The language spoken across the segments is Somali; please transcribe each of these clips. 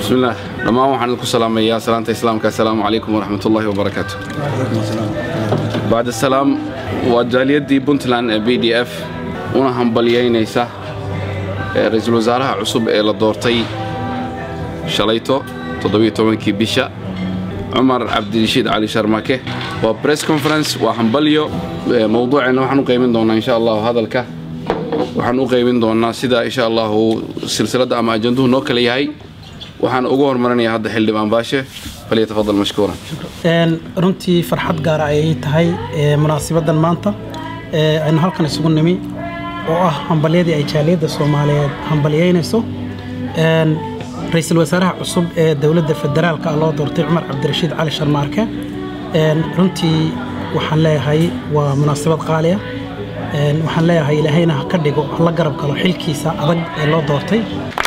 bismillaah dhammaan waxaan idinku salaamayaa salaanta islaamka assalaamu calaykum waraxmatullaahi wabarakaatu bacd asalaam waa jaaliyaddii puntland ee b d f una hambalyaynaysa ra-iisul wasaaraha cusub ee la doortay shalayto toddobaiyo-tobankii bisha cumar cabdirashiid cali sharmake waa bress conference waa hambalyo mowduuceenna waxaan u qaybin doonnaa insha allahu hadalka waxaan u qaybin doonnaa sida insha allahu silsiladda ama ajanduhu noo kale yahay waxaan ugu hormarinayaa hadda xildhibaan baashe falyatafadal mashkuuran runtii farxad gaara ayay tahay munaasibadan maanta aynu halkan isugu nimi oo ah hambalyadii ay jaaliyadda soomaaliyeed hambalyaynayso ra-iisul wasaaraha cusub ee dowladda federaalka loo doortay cumar cabdirashiid cali sharmaarke runtii waxaan leeyahay waa munaasabad qaaliya waxaan leeyahay ilaahayna ha ka dhigo hala garab galo xilkiisa adag ee loo doortay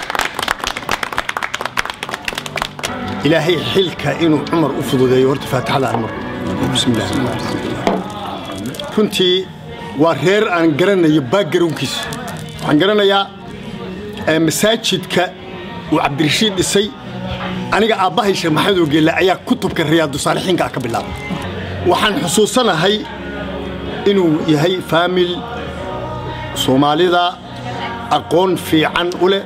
ilaahay xilka inuu cumar u fududeeyo horta faatixada aan mar bismillaah runtii waa reer aan garanayo baagarownkiisa waxaan garanayaa masaajidka uu cabdirashiid dhisay aniga aabbahay sheekh maxamed ogeelle ayaa kutubka riyaadu saalixiinka ah ka bilaabay waxaan xusuusanahay inuu yahay faamil soomaalida aqoon fiican u leh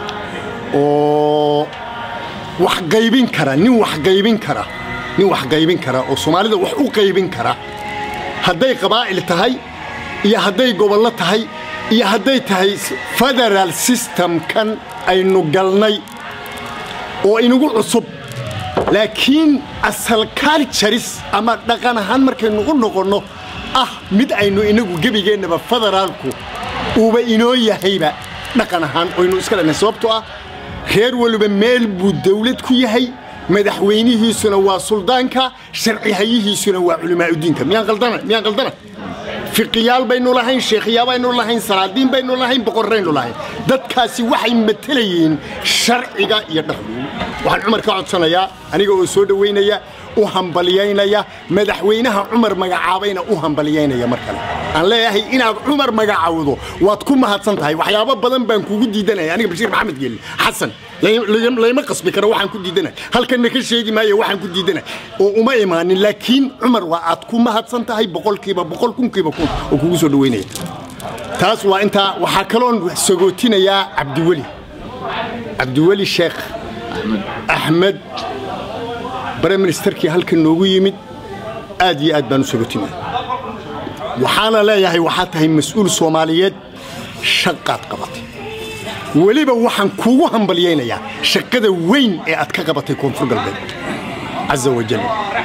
oo wax qaybin kara nin wax qaybin kara nin wax qaybin kara oo soomaalida wax u qaybin kara hadday qabaa'il tahay iyo hadday gobollo tahay iyo hadday tahay federaal systemkan aynu galnay oo inagu cusub laakiin asal culturis ama dhaqan ahaan markaynu u noqonno ah mid aynu inagu gebigeennaba federaalku uuba inoo yahayba dhaqan ahaan oynu iska dhanay sababtoo ah reer waliba meel buu dawlad ku yahay madaxweynihiisuna waa suldaanka sharcihayihiisuna waa culimaauddiinka miyaan qaldana miyaan qaldana fiqiyaal baynu lahayn sheekhiyaa baynu lahayn salaadiin baynu lahayn boqorraynu lahayn dadkaasi waxay matelayeen sharciga iyo dhaqan waxaan cumar ka codsanayaa aniga oo soo dhowaynaya u hambalyaynaya madaxweynaha cumar magacaabayna u hambalyaynaya mar kale aan leeyahay inaad cumar magacawdo waad ku mahadsan tahay waxyaabo badan baan kugu diidanaya aniga bashiir maxamed geelle xasan layma qasbi karo waxaan ku diidanay halkanna ka sheegi maayo waxaan ku diidanay oo uma imaanin laakiin cumar waa aad ku mahadsan tahay boqolkiiba boqol kunkiiba kun oo kugu soo dhowaynaya taas waa intaa waxaa kaloon sagootinayaa cabdiweli cabdiweli sheekh axmed bare ministerkii halkan noogu yimid aad iyo aad baan u sagootinaya waxaana leeyahay waxaad tahay mas-uul soomaaliyeed shaqaad qabatay weliba waxaan kuugu hambalyaynayaa shaqada weyn ee aad ka qabatay koonfur galbeed caza wajal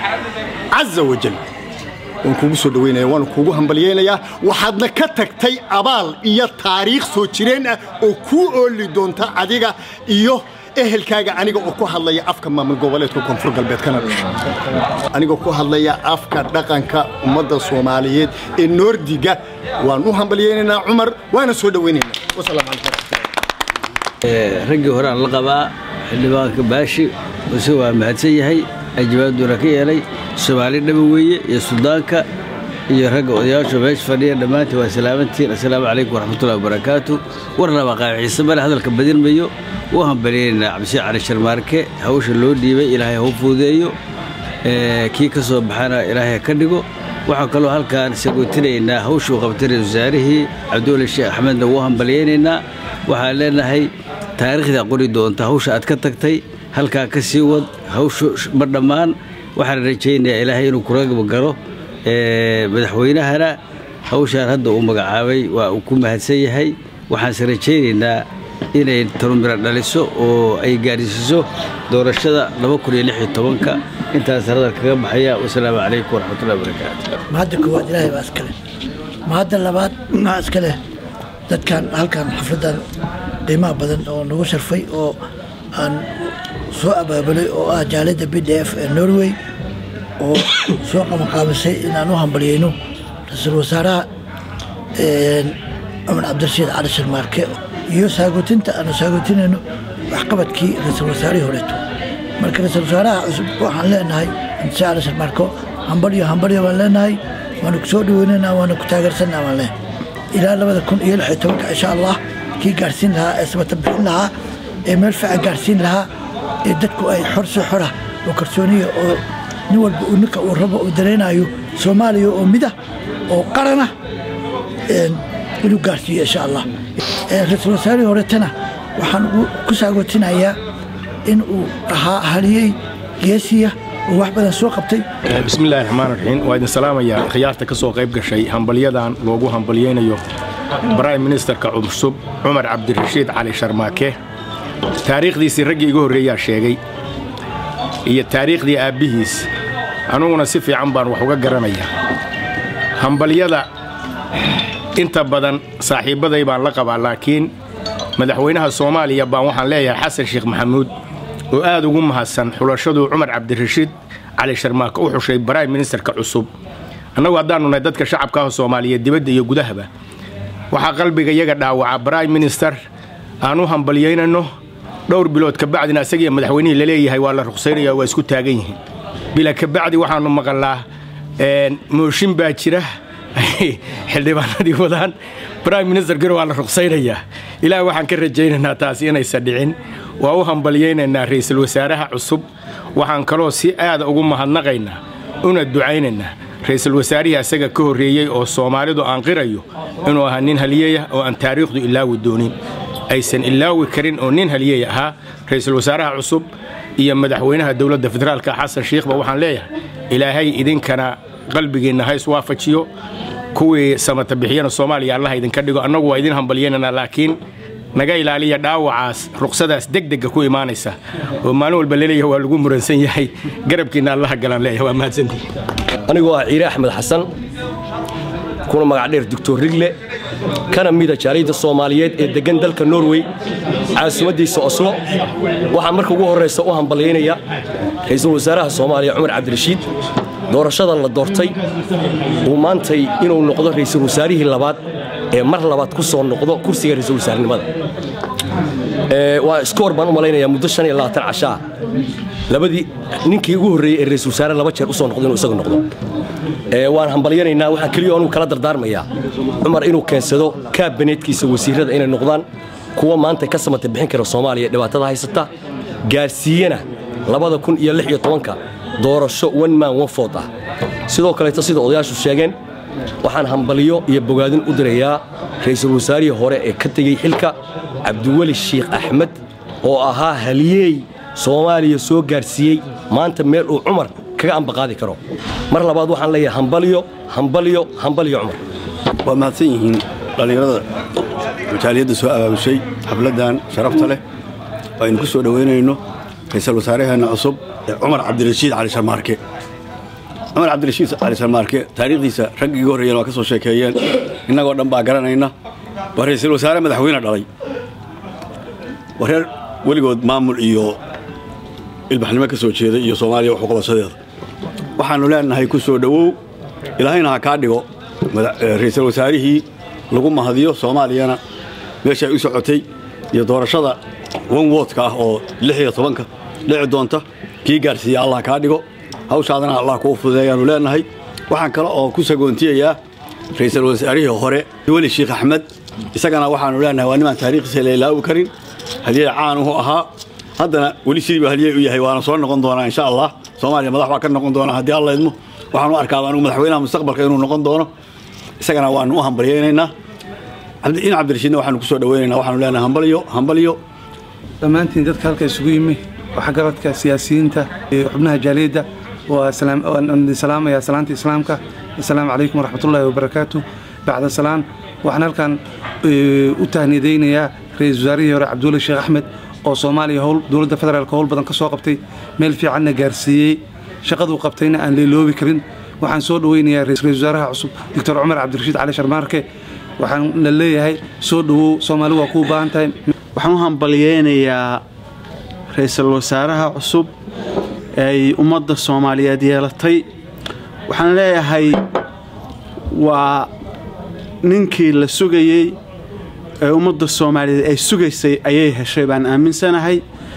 caza wajal waan kuugu soo dhowaynaya waana kuugu hambalyaynayaa waxaadna ka tagtay abaal iyo taariikh soo jireen ah oo kuu ooli doonta adiga iyo ehelkaaga aniga oo ku hadlaya afka maamul goboleedka koonfur galbeed kana dhasha anigoo ku hadlaya afka dhaqanka ummadda soomaaliyeed ee noordiga waan u hambalyaynaynaa cumar waana soo dhowaynaynaa wasalaamu calaykum raggii hore aan la qabaa xildhibaanka baashi use waa mahadsan yahay ajabaaduna ka yeelay soomaali dhaba weeye iyo suldaanka iyo ragga odayaashu meesha fadhiya dhammaantiin waa salaamantiin assalaamu calaykum waraxmatullahi wabarakaatu war laba qaaciise male hadalka badinmayo u hambalyaynaa cabdishiid cali sharmaarke hawsha loo dhiibay ilaahay hau fuudeeyo kii ka soo baxana ilaahay ka dhigo waxaan kaloo halkaan sagootinaynaa hawshuu qabtay ra-isul wasaarihii cabdiwali sheekh axmedna wuu hambalyaynaynaa waxaan leenahay taariikhda qori doonta hawsha aad ka tagtay halkaa ka sii wad hawshu ma dhammaan waxaan rajaynayaa ilaahay inuu kula galo madaxweynahana hawshaan hadda uu magacaabay waa uu ku mahadsan yahay waxaanse rajaynaynaa inay tarumiro dhaliso oo ay gaadhsiiso doorashada ka intaas hadal kaga baxaya wasalaamu calaykum waraxmatullahi wabarakaatu mahadda koowaad ilaahay baa iska leh mahadda labaad maa iska leh dadkan halkan xafladdan qiimaha badan oo nagu sharfay oo aan soo abaabulay oo ah jaaliyadda b d f ee norway oo soo qabanqaabisay inaan u hambalyayno ra-iisul wasaaraha cumar cabdirashiid cali sharmaarke iyo saagootinta aanu saagootinayno waxqabadkii ra-iisul wasaarihii horeeto marka ra-iisul wasaaraha cusub waxaan leenahay cabdirashiid cali sharmaarko hambalyo hambalyo baan leenahay waanu ku soo dhaweynaynaa waanu ku taageersanaa baan leenahay ilaa labada kun iyo lix iyo tobanka insha allah kii gaadhsiin lahaa ee sabata bixin lahaa ee meel fiican gaadhsiin lahaa ee dadku ay xor si xora oo kalsooniya oo nin walba uu ninka uu rabo uu dareenayo soomaaliya oo mida oo qarana inuu gaarsiiyo insha allah ra-iisul wasaarihii horetana waxaan ku saagotinayaa in uu ahaa haliyey geesiya oo wax badan soo qabtay bismillahi raxmaan raxiim waa idin salaamayaa khiyaarta ka soo qayb gashay hambalyadan loogu hambalyaynayo brime ministerka cusub cumar cabdirashiid cali sharmaake taariikhdiisii raggii iga horreeyaa sheegay iyo taariikhdii aabbihiis anuguna si fiican baan wax uga garanayaa hambalyada inta badan saaxiibbaday baan la qabaa laakiin madaxweynaha soomaaliya baan waxaan leeyahay xasan sheekh maxamuud oo aad ugu mahadsan xulashaduu cumar cabdirashiid cali sharmaake u xushay brime ministerka cusub annagu haddaannu nahay dadka shacabkaaha soomaaliyeed dibadda iyo gudahaba waxaa qalbiga iyaga dhaawaca brime minister aan u hambalyaynanno dhowr bilood kabacdina isagiiyo madaxweynihii laleeyahay waa la ruqsaynaya waa isku taagan yihiin bila kabacdi waxaannu maqalnaa mooshin baa jira xildhibaanadii wadaan brime ministerkina waa la ruqsaynayaa ilaah waxaan ka rajaynaynaa taasi inaysan dhicin waa u hambalyaynaynaa ra'iisul wasaaraha cusub waxaan kaloo si aada ugu mahadnaqaynaa una ducaynaynaa ra'iisul wasaarihii asaga ka horreeyey oo soomaalidu aan qirayo inuu ahaa nin haliyeyah oo aan taariikhdu ilaawi doonin aysan ilaawi karin oo nin haliyey ahaa ra'iisul wasaaraha cusub iyo madaxweynaha dowladda federaalka xasan shiikhba waxaan leeyahay ilaahay idinkana qalbigiinna ha iswaafajiyo kuwii samata bixiyana soomaaliya allaha idinka dhigo annagu waa idin hambalyaynanaa laakiin naga ilaaliya dhaawacaas ruqsadaas degdega ku imaanaysa oo maalin walba laleeyahay waa lagu muransan yahay garabkiinna allaha galaan leeyahay waa mahadsantii anigoo ah ciire axmed xasan kuna magac dheer doctor rigle kana mida jaaliyadda soomaaliyeed ee deggan dalka norway caasimaddiisa oslo waxaan marka ugu horraysa u hambalyaynaya ra'iisul wasaaraha soomaaliya cumar cabdirashiid doorashada la doortay uu maantay inuu noqdo ra'iisul wasaarihii labaad ee mar labaad ku soo noqdo kursiga ra'iisul wasaarenimada waa iskoor baan u malaynayaa muddo shan iyo labaatan cashaa labadii ninkii ugu horreeyey ee ra'iisul wasaare laba jeer u soo noqdo inuu isagu noqdo waan hambalyanaynaa waxaan keliya anugu kala dardaarmayaa cumar inuu keensado kaabaneedkiisa wasiirrada inay noqdaan kuwa maanta ka samata bixin kara soomaaliya dhibaatada haysata gaarsiiyana labada kun iyo lix iyo tobanka doorasho one man one food ah sidoo kaleeto sida odayaashu sheegeen waxaan hambalyo iyo bogaadin u dirayaa ra'iisul wasaarihii hore ee ka tegey xilka cabdiweli shiikh axmed oo ahaa halyeey soomaaliya soo gaarsiiyey maanta meel uu cumar kaga ambaqaadi karo mar labaad waxaan leeyahay hambalyo hambalyo hambalyo cumar waa mahadsan yihiin dhallinyarada majaaliyadda soo abaabushay xafladdan sharafta leh oo aynu ku soo dhowaynayno ra'iisul wasaaraheenna cusub ee cumar cabdirashiid cali sharmaarke cumar cabdirashiid cali sharmaarke taariikhdiisa raggii iga horreeyeen waa ka soo sheekeeyeen innagoo dhan baa garanayna waa ra'iisul wasaare madaxweyne dhalay waa reer weligood maamul iyo ilbaxnimo ka soo jeeday iyo soomaaliya waxuqabashadeeda waxaannu leenahay ku soo dhowow ilaahayna ha kaa dhigo ra'iisul wasaarihii lagu mahadiyo soomaaliyana meesha ay u socotay iyo doorashada wan woodka ah oo lix iyo tobanka dhici doonta kii gaarsiiya allah kaa dhigo hawshaadana allah kuu fududeeyaannu leenahay waxaan kale oo ku sagoontiyayaa ra'iisul wasaarihii hore weli shiikh axmed isagana waxaannu leenahay waa nimaan taariikhdiisa la ilaawi karin halyey caanuhu ahaa haddana weli sidii baa halyey u yahay waana soo noqon doonaa insha allah soomaaliya madax baa ka noqon doonaa haddii alla idmo waxaan u arkaa anugu madaxweynaha mustaqbalka inuu noqon doono isagana waanu u hambalyaynaynaa in cabdirashiidna waxaanu ku soo dhawaynaynaa waxaanu leenahay hambalyo hambalyo dhammaantiin dadka halka isugu yimi waxgaradka siyaasiyiinta iyo xubnaha jaaliyadda waan salaamayaa salaanta islaamka assalaamu calaykum waraxmatullaahi wabarakaatu bacda salaan waxaan halkan u tahnidaynayaa ra-iisul wasaarihii hore cabdulle sheekh axmed oo soomaaliya howl dowladda federaalka howl badan ka soo qabtay meel fiicanna gaarsiiyey shaqaduu qabtayna aan leeloobi karin waxaan soo dhoweynayaa ra-iisul wasaaraha cusub doctor cumar cabdirashiid cali sharmaarke waxaan la leeyahay soo dhowow soomaali waa kuu baahan tahay waxaan u hambalyeynayaa ra-iisul wasaaraha cusub ee ay ummadda soomaaliyeed yeelatay waxaan leeyahay waa ninkii la sugayey ee ummadda soomaaliyeed ay sugaysay ayay heshay baan aaminsanahay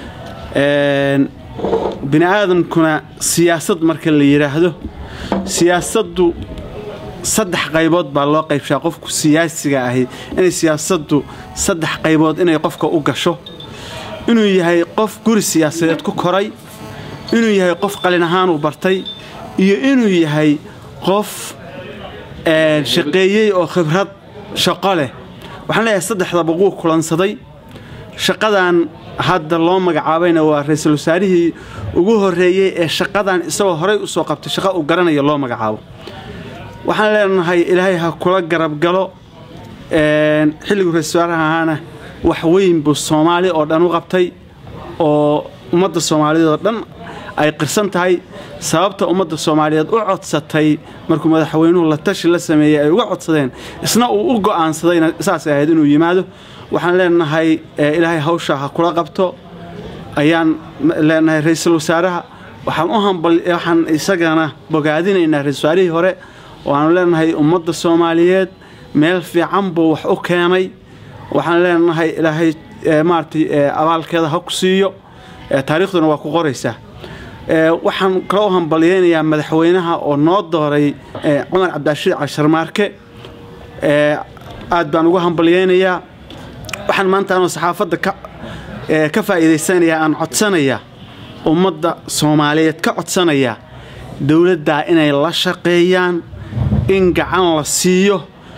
bini aadamkuna siyaasad marka la yidhaahdo siyaasaddu saddex qaybood baa loo qaybshaa qofku siyaasiga ahi inay siyaasaddu saddex qaybood inay qofka u gasho inuu yahay qof guri siyaasadeed ku koray inuu yahay qof qalin ahaan uu bartay iyo inuu yahay qof een, shaqeeyey oo khibrad shaqo leh waxaan leeyahay saddexdaba wuu kulansaday shaqadan hadda loo magacaabayna waa ra-iisul wasaarihii ugu horreeyey ee shaqadan isagoo horey u soo qabtay shaqo uu garanayo loo magacaabo waxaan leenahay ilaahay ha kula garab galo een, xilliguu ra-iisul wasaaraha ahaana wax weyn buu soomaali oo dhan u qabtay oo ummadda soomaaliyeed oo dhan ay qirsan tahay sababta ummadda soomaaliyeed u codsatay markuu madaxweynuhu la tashi la sameeyey ay uga codsadeen isna uu u go'aansadayna saasay ahayd inuu yimaado waxaan leenahay eh, ilaahay hawsha ha kula qabto ayaan m- leenahay ra-iisul wasaaraha waxaan u hambal waxaan isagana bogaadinaynaa ra-iisul wasaarihii hore waxaanu leenahay ummadda soomaaliyeed meel fiican buu wax u keenay waxaan leenahay ilaahay eh, maaragtay eh, abaalkeeda ha ku siiyo eh, taariikhduna waa ku qoraysaa Eh, waxaan kala u hambalyeynayaa madaxweynaha oo noo dooray eh, cumar cabdirashiid casharmaarke Eh, aad baan ugu hambalyeynayaa waxaan maanta anoo saxaafadda ka eh, ka faa'iidaysanayaa aan codsanayaa ummadda soomaaliyeed ka codsanayaa dowladdaa inay la shaqeeyaan in gacan la siiyo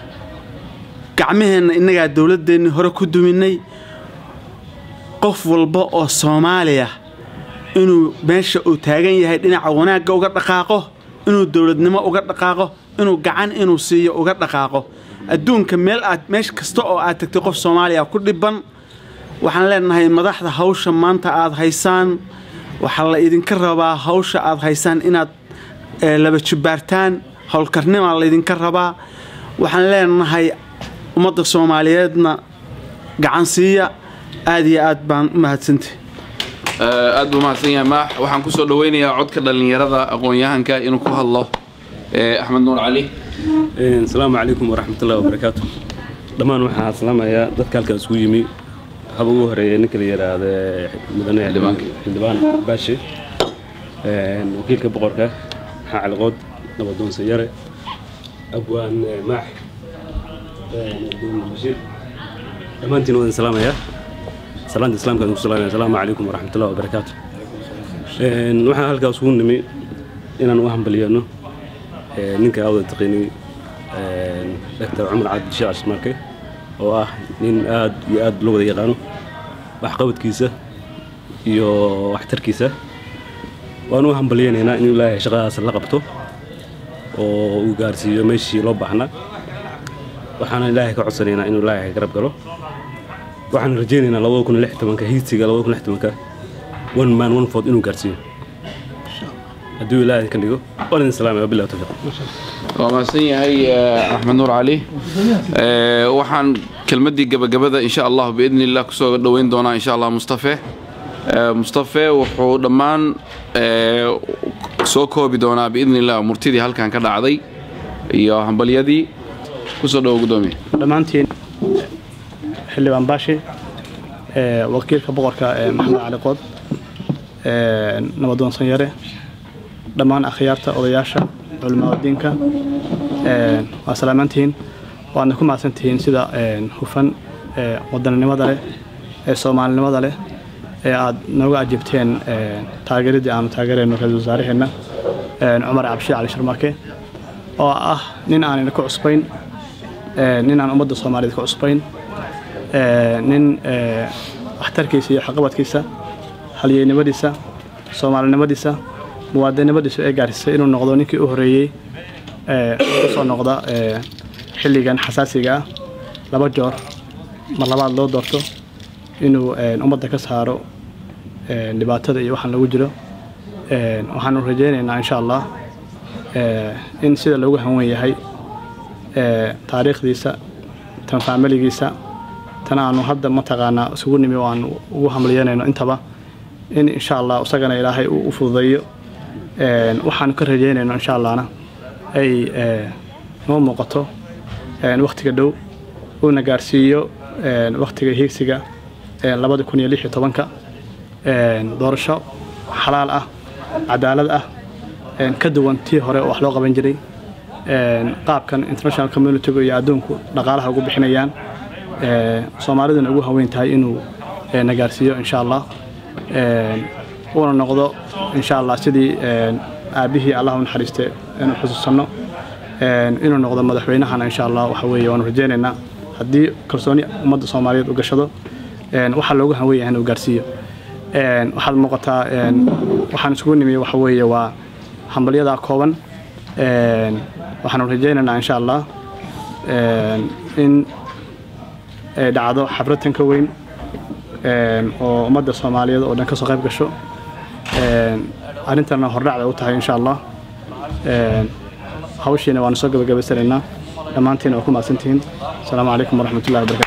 gacmaheenna innagaa dowladdeenni hore ku duminay qof walba oo soomaaliya inuu meesha uu taagan yahay dhinaca wanaagga uga dhaqaaqo inuu dowladnimo uga dhaqaaqo inuu gacan inuu siiyo uga dhaqaaqo adduunka meel aad meesha kasta oo aad tagtay qof soomaaliya ku dhibban waxaan leenahay madaxda hawsha maanta aad haysaan waxaa la idinka rabaa hawsha aad haysaan inaad eh, laba jibbaartaan howlkarnimaa laydinka rabaa waxaan leenahay ummadda soomaaliyeedna gacan siiya aad iyo aad baan u mahadsantay aad buu mahadsan yahay maax waxaan ku soo dhaweynayaa codka dhallinyarada aqoon-yahanka inuu ku hadlo eh, axmed nuur cali asalaamu calaykum waraxmatullahi wabarakaatu dhammaan waxaan salaamayaa dadka halkaa isugu yimi haba ugu horeeya ninka la yidhaahda mudane xildhibaan baashe een, wakiilka boqorka maxaa caliqood nabadoon sayare abwaan eh, maax een, abdul bashiir dhammaantiin waan salaamayaa salaanta islaamka aan ku salaamaya asalaamu calaykum waraxmatullahi wabarakaatu Een, waxaan halkaa isugu nimi inaan u hambaliyano ee, ninka awda taqiinay dr cumar cabdi sheekh ashmarke oo ah nin aad iyo aad loo wada yaqaano waxqabadkiisa iyo waxtarkiisa waan u hambalyaynaynaa in ilaahay shaqadaas la qabto oo uu gaarsiiyo meeshii loo baahnaa waxaana ilaahay ka codsanaynaa inuu ilaahay garab galo waxaan rajaynaynaa labada kun iyo lix tobanka hiigsiga labada kun iyo lix tobanka one man one vote inuu gaarsiiyo hadduu ilaahay ka dhigo waan idin salaamaya wabillahi tawfiiq waa mahadsan yahay eh, axmed nuur cali Eh, waxaan kelmaddii gabagabada insha allah biidni illah kusoo dhoweyn doonaa insha allah mustafe Eh, mustafe wuxuu dhammaan eh, soo koobi doonaa biidni illah murtidii halkan ka dhacday iyo hambalyadii kusoo dhowo gudoomiye dhammaantiin xildhibaan baashi ee, wakiilka boqorka ee maxamed cali qood ee, nabadoon sanyare dhammaan akhyaarta odayaasha culimmada diinka ee, waa salaamantihiin waadna ku mahadsantihiin sida ee, hufan ee, wadaninimada leh ee soomaalinimada leh ee aad nooga ajibteen ee, taageeradii aanu taageerayno ra-iisul wasaaraheenna ee, cumar cabshir cali sharmaake oo ah nin aanina ku cusbayn ee, nin aan ummadda soomaaliyeed ku cusbayn ee, nin ee, waxtarkiisa iyo waxqabadkiisa halyeynimadiisa soomaalinimadiisa muwaadinimadiisu ay gaarsiisay inuu noqdo ninkii u horreeyey ee, u soo noqda ee, xilligan xasaasiga ah laba joor mar labaad loo doorto inuu ee, ummadda ka saaro ee, dhibaatada iyo waxaan lagu jiro Ee, waxaanu rajaynaynaa insha allah ee, in sida loogu hanwen yahay ee, taariikhdiisa tan faamiligiisa tan aanu hadda mataqaanaa isugu nimi oo aanu ugu hamliyanayno intaba in insha allah isagana ilaahay uu u fududeeyo Een, waxaanu ka rajaynayno insha allahna ay ee, noo muuqato een, wakhtiga dhow uuna gaarsiiyo een, wakhtiga hiigsiga een, labada kun iyo lix iyo tobanka een, doorasho xalaal ah cadaalad ah een, ka duwan tii hore oo wax loo qaban jiray een, qaabkan international communitygu iyo adduunku dhaqaalaha ugu bixinayaan ee, soomaaliduna ugu haweyn tahay inuu na gaarsiiyo insha allah uuna noqdo insha allah sidii aabbihii allah u naxariiste inuu xusuusanno inuu noqdo madaxweynahana insha allah waxa weeye waanu rajaynaynaa haddii kalsooni ummadda soomaaliyeed u gashado waxaa loogu hanwen yahay inuu gaarsiiyo waxaad muuqataa waxaan isugu nimi waxa weeye waa hambalyadaa kooban waxaanu rajaynaynaa insha allah in ay dhacdo xaflad ka weyn oo ummadda soomaaliyeed oo dhan kasoo qayb gasho arrintana hordhacda u tahay insha allah hawshiina waanu soo gabagabaysanaynaa dhammaantiina waa ku mahadsantihiin asalaamu calaykum waraxmatullahi wabarakatu